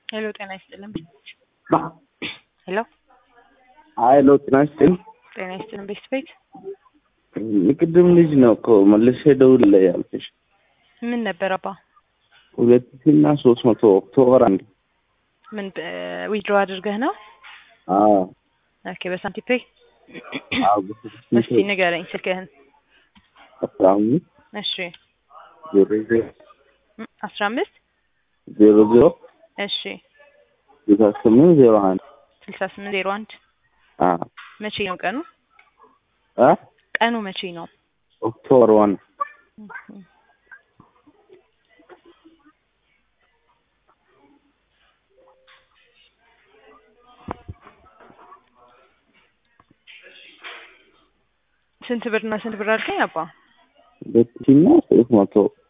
ሄሎ ጤና ይስጥልን። ሄሎ ሀይሎ ጤና ይስጥልኝ። ጤና ይስጥልን። ቤት ቤት የቅድም ልጅ ነው እኮ መልሼ ደውልልህ ያልኩሽ ምን ነበር አባ? ሁለት ሺህ እና ሶስት መቶ ኦክቶበር አንድ ምን ዊድሮ አድርገህ ነው? አዎ ኦኬ በሳንቲም ፔይ አዎ እስቲ ንገረኝ ስልክህን። አስራ አምስት እሺ ዜሮ ዜሮ ም- አስራ አምስት ዜሮ ዜሮ እሺ ስልሳ ስምንት ዜሮ አንድ ስልሳ ስምንት ዜሮ አንድ አዎ መቼ ነው ቀኑ? አ ቀኑ መቼ ነው? ኦክቶበር ዋን ስንት ብር እና ስንት ብር አልከኝ አባ? ሁለት ሺህ እና ሶስት መቶ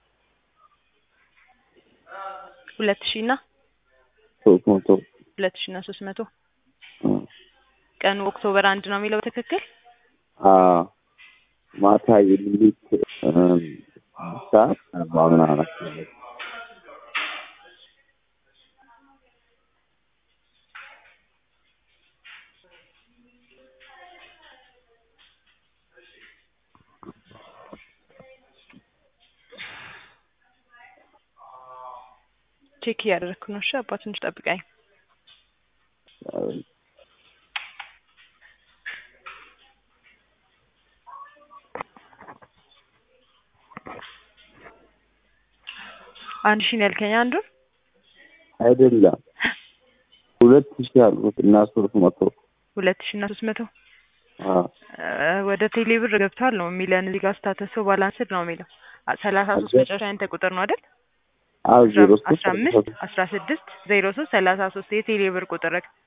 ሁለት ሺህ እና ሶስት መቶ ሁለት ሺህ እና ሶስት መቶ አ ቀኑ ኦክቶበር አንድ ነው የሚለው በትክክል? አዎ ማታ የሌሊት እም፣ ሰዓት አርባ ምናምን አካባቢ ቼክ እያደረግኩ ነው። እሺ አባ ትንሽ ጠብቀኝ። አንድ ሺህ ነው ያልከኝ አንዱን? አይደለም ሁለት ሺህ አልኩት እና ሶስት መቶ ሁለት ሺህ እና ሶስት መቶ አዎ እ ወደ ቴሌ ብር ገብቷል ነው የሚለን እዚህ ጋር ስታተሱ ባላንስድ ነው የሚለው አ- ሰላሳ ሶስት አለ። መጨረሻ ያንተ ቁጥር ነው አይደል? አዎ ዜሮ ሶስት አስራ አምስት አስራ ስድስት ዜሮ ሶስት ሰላሳ ሶስት የቴሌ ብር ቁጥር